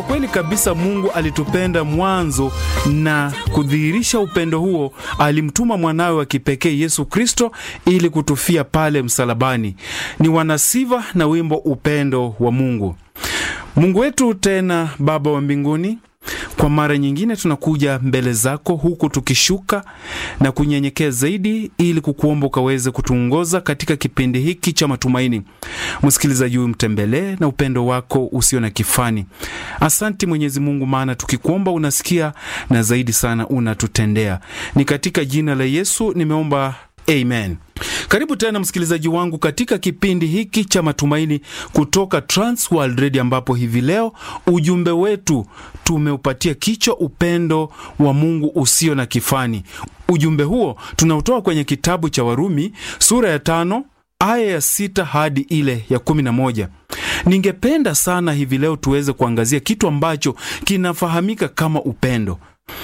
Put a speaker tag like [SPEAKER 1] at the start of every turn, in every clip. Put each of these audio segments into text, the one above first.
[SPEAKER 1] Kweli kabisa, Mungu alitupenda mwanzo na kudhihirisha upendo huo, alimtuma mwanawe wa kipekee Yesu Kristo ili kutufia pale msalabani. Ni wanasiva na wimbo upendo wa Mungu. Mungu wetu tena Baba wa mbinguni, kwa mara nyingine tunakuja mbele zako huku tukishuka na kunyenyekea zaidi, ili kukuomba ukaweze kutuongoza katika kipindi hiki cha matumaini. Msikilizaji huyu mtembelee na upendo wako usio na kifani. Asanti Mwenyezi Mungu, maana tukikuomba unasikia na zaidi sana unatutendea. Ni katika jina la Yesu nimeomba, amen. Karibu tena msikilizaji wangu katika kipindi hiki cha matumaini kutoka Transworld Radio, ambapo hivi leo ujumbe wetu tumeupatia kichwa upendo wa Mungu usio na kifani. Ujumbe huo tunautoa kwenye kitabu cha Warumi sura ya tano aya ya sita hadi ile ya kumi na moja. Ningependa sana hivi leo tuweze kuangazia kitu ambacho kinafahamika kama upendo.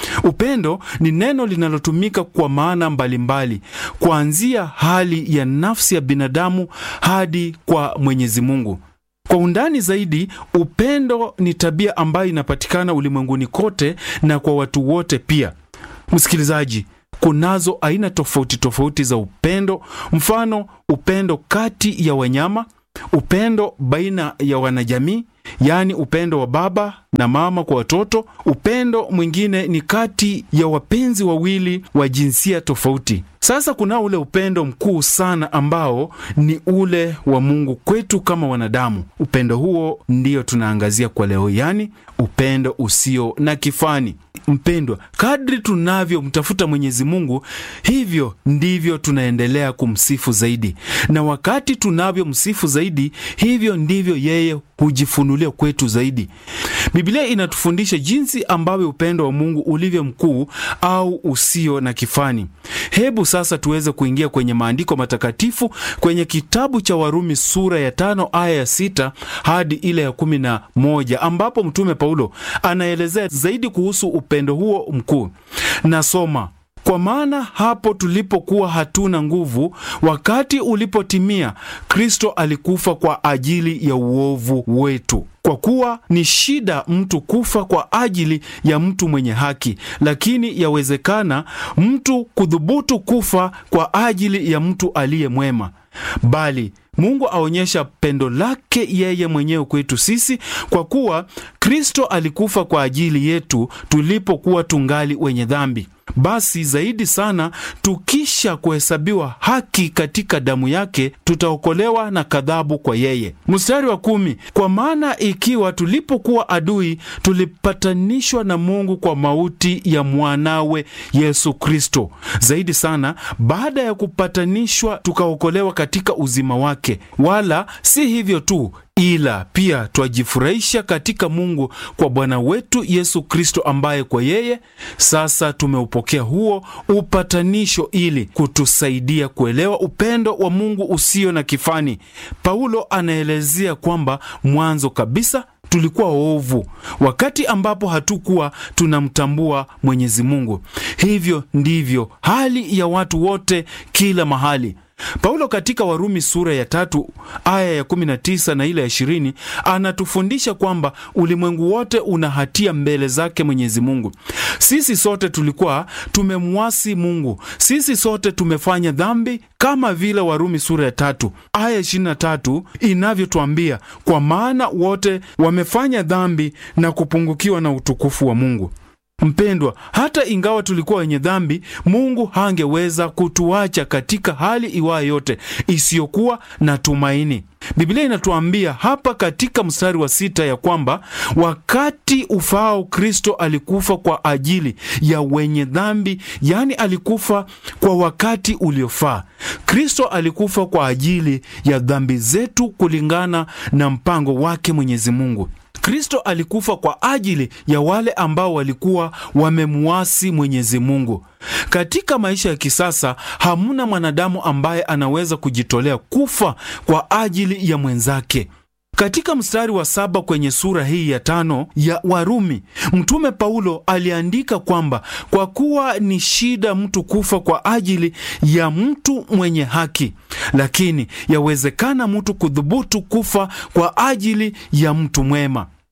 [SPEAKER 1] Upendo ni neno linalotumika kwa maana mbalimbali, kuanzia hali ya nafsi ya binadamu hadi kwa Mwenyezi Mungu. Kwa undani zaidi, upendo ni tabia ambayo inapatikana ulimwenguni kote na kwa watu wote pia. Msikilizaji, kunazo aina tofauti tofauti za upendo, mfano upendo kati ya wanyama, upendo baina ya wanajamii yaani upendo wa baba na mama kwa watoto. Upendo mwingine ni kati ya wapenzi wawili wa jinsia tofauti. Sasa kuna ule upendo mkuu sana ambao ni ule wa Mungu kwetu kama wanadamu. Upendo huo ndiyo tunaangazia kwa leo, yaani upendo usio na kifani. Mpendwa, kadri tunavyomtafuta Mwenyezi Mungu, hivyo ndivyo tunaendelea kumsifu zaidi, na wakati tunavyomsifu zaidi, hivyo ndivyo yeye hujifunulia kwetu zaidi. Biblia inatufundisha jinsi ambavyo upendo wa Mungu ulivyo mkuu au usio na kifani. Hebu sasa tuweze kuingia kwenye maandiko matakatifu kwenye kitabu cha Warumi sura ya tano aya ya sita hadi ile ya kumi na moja ambapo Mtume Paulo anaelezea zaidi kuhusu upendo huo mkuu. Nasoma: kwa maana hapo tulipokuwa hatuna nguvu, wakati ulipotimia, Kristo alikufa kwa ajili ya uovu wetu. Kwa kuwa ni shida mtu kufa kwa ajili ya mtu mwenye haki, lakini yawezekana mtu kudhubutu kufa kwa ajili ya mtu aliye mwema. Bali Mungu aonyesha pendo lake yeye mwenyewe kwetu sisi, kwa kuwa Kristo alikufa kwa ajili yetu tulipokuwa tungali wenye dhambi. Basi zaidi sana tukisha kuhesabiwa haki katika damu yake, tutaokolewa na kadhabu kwa yeye. Mstari wa kumi, kwa maana ikiwa tulipokuwa adui tulipatanishwa na Mungu kwa mauti ya mwanawe Yesu Kristo, zaidi sana baada ya kupatanishwa tukaokolewa katika uzima wake. Wala si hivyo tu ila pia twajifurahisha katika Mungu kwa Bwana wetu Yesu Kristo, ambaye kwa yeye sasa tumeupokea huo upatanisho, ili kutusaidia kuelewa upendo wa Mungu usio na kifani. Paulo anaelezea kwamba mwanzo kabisa tulikuwa waovu, wakati ambapo hatukuwa tunamtambua Mwenyezi Mungu. Hivyo ndivyo hali ya watu wote kila mahali. Paulo katika Warumi sura ya tatu aya ya 19 na ile ya 20 anatufundisha kwamba ulimwengu wote una hatia mbele zake Mwenyezi Mungu. Sisi sote tulikuwa tumemwasi Mungu, sisi sote tumefanya dhambi, kama vile Warumi sura ya tatu aya 23 inavyotwambia, kwa maana wote wamefanya dhambi na kupungukiwa na utukufu wa Mungu. Mpendwa, hata ingawa tulikuwa wenye dhambi, Mungu hangeweza kutuacha katika hali iwayo yote isiyokuwa na tumaini. Biblia inatuambia hapa katika mstari wa sita ya kwamba wakati ufaao Kristo alikufa kwa ajili ya wenye dhambi, yaani alikufa kwa wakati uliofaa. Kristo alikufa kwa ajili ya dhambi zetu kulingana na mpango wake Mwenyezi Mungu. Kristo alikufa kwa ajili ya wale ambao walikuwa wamemwasi Mwenyezi Mungu. Katika maisha ya kisasa hamuna mwanadamu ambaye anaweza kujitolea kufa kwa ajili ya mwenzake. Katika mstari wa saba kwenye sura hii ya tano ya Warumi, Mtume Paulo aliandika kwamba kwa kuwa ni shida mtu kufa kwa ajili ya mtu mwenye haki, lakini yawezekana mtu kudhubutu kufa kwa ajili ya mtu mwema.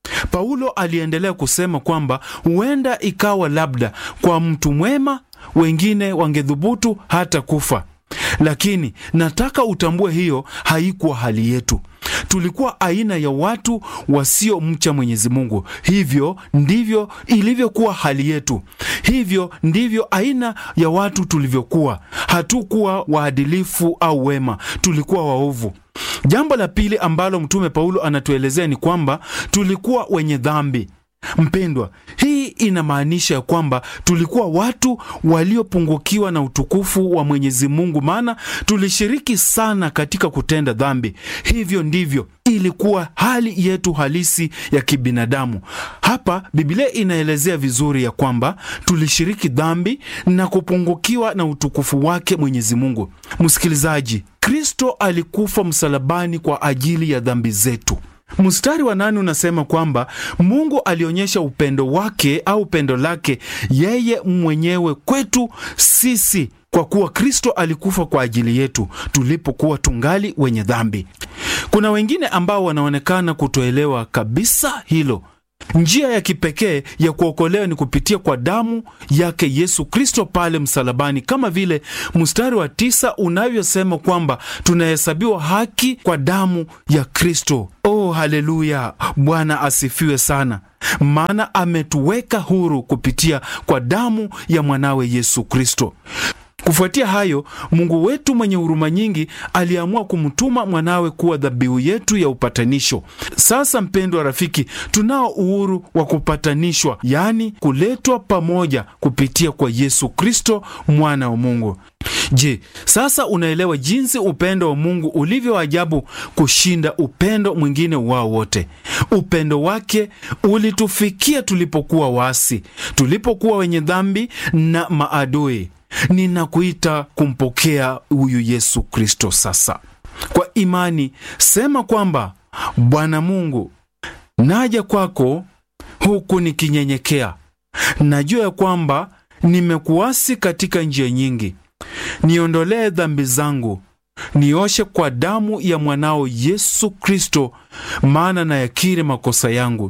[SPEAKER 1] Paulo aliendelea kusema kwamba huenda ikawa labda kwa mtu mwema wengine wangedhubutu hata kufa, lakini nataka utambue hiyo haikuwa hali yetu. Tulikuwa aina ya watu wasiomcha Mwenyezi Mungu. Hivyo ndivyo ilivyokuwa hali yetu, hivyo ndivyo aina ya watu tulivyokuwa. Hatukuwa waadilifu au wema, tulikuwa waovu. Jambo la pili ambalo Mtume Paulo anatuelezea ni kwamba tulikuwa wenye dhambi. Mpendwa, hii inamaanisha ya kwamba tulikuwa watu waliopungukiwa na utukufu wa Mwenyezi Mungu, maana tulishiriki sana katika kutenda dhambi. Hivyo ndivyo ilikuwa hali yetu halisi ya kibinadamu. Hapa Biblia inaelezea vizuri ya kwamba tulishiriki dhambi na kupungukiwa na utukufu wake Mwenyezi Mungu. Msikilizaji, Kristo alikufa msalabani kwa ajili ya dhambi zetu. Mstari wa nane unasema kwamba Mungu alionyesha upendo wake au pendo lake yeye mwenyewe kwetu sisi kwa kuwa Kristo alikufa kwa ajili yetu tulipokuwa tungali wenye dhambi. Kuna wengine ambao wanaonekana kutoelewa kabisa hilo. Njia ya kipekee ya kuokolewa ni kupitia kwa damu yake Yesu Kristo pale msalabani, kama vile mstari wa tisa unavyosema kwamba tunahesabiwa haki kwa damu ya Kristo. Oh, haleluya! Bwana asifiwe sana, maana ametuweka huru kupitia kwa damu ya mwanawe Yesu Kristo. Kufuatia hayo, Mungu wetu mwenye huruma nyingi aliamua kumtuma mwanawe kuwa dhabihu yetu ya upatanisho. Sasa mpendwa rafiki, tunao uhuru wa kupatanishwa, yaani kuletwa pamoja kupitia kwa Yesu Kristo mwana wa Mungu. Je, sasa unaelewa jinsi upendo wa Mungu ulivyo ajabu kushinda upendo mwingine wao wote? Upendo wake ulitufikia tulipokuwa waasi, tulipokuwa wenye dhambi na maadui. Ninakuita kumpokea huyu Yesu Kristo sasa kwa imani. Sema kwamba Bwana Mungu, naja kwako huku nikinyenyekea. Najua ya kwamba nimekuasi katika njia nyingi. Niondolee dhambi zangu, nioshe kwa damu ya mwanao Yesu Kristo, maana nayakiri makosa yangu.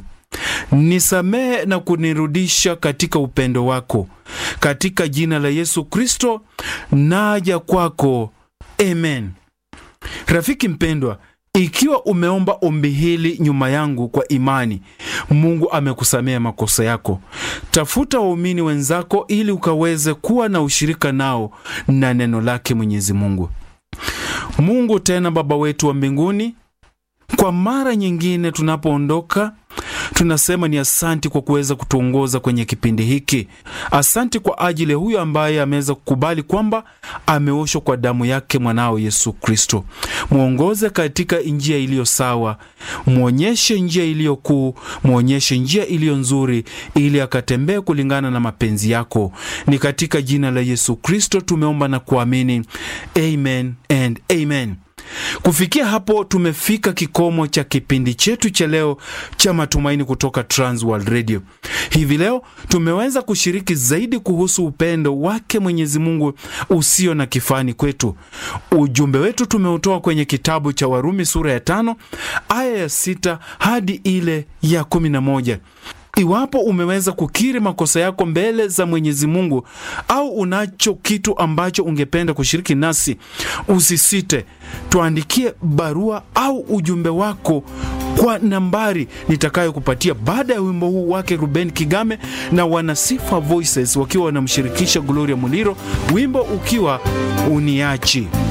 [SPEAKER 1] Nisamehe na kunirudisha katika upendo wako. Katika jina la Yesu Kristo naja kwako, amen. Rafiki mpendwa, ikiwa umeomba ombi hili nyuma yangu kwa imani, Mungu amekusamea makosa yako. Tafuta waumini wenzako ili ukaweze kuwa na ushirika nao na neno lake Mwenyezi Mungu. Mungu tena Baba wetu wa mbinguni, kwa mara nyingine tunapoondoka tunasema ni asanti kwa kuweza kutuongoza kwenye kipindi hiki. Asanti kwa ajili ya huyo ambaye ameweza kukubali kwamba ameoshwa kwa damu yake mwanao Yesu Kristo. Mwongoze katika njia iliyo sawa, mwonyeshe njia iliyo kuu, mwonyeshe njia iliyo nzuri, ili akatembee kulingana na mapenzi yako. Ni katika jina la Yesu Kristo tumeomba na kuamini, amen and amen. Kufikia hapo tumefika kikomo cha kipindi chetu cha leo cha matumaini kutoka Transworld Radio. Hivi leo tumeweza kushiriki zaidi kuhusu upendo wake Mwenyezi Mungu usio na kifani kwetu. Ujumbe wetu tumeutoa kwenye kitabu cha Warumi sura ya tano aya ya sita hadi ile ya kumi na moja. Iwapo umeweza kukiri makosa yako mbele za Mwenyezi Mungu au unacho kitu ambacho ungependa kushiriki nasi, usisite, tuandikie barua au ujumbe wako kwa nambari nitakayokupatia baada ya wimbo huu wake Ruben Kigame na Wanasifa Voices wakiwa wanamshirikisha Gloria Muliro, wimbo ukiwa uniachi.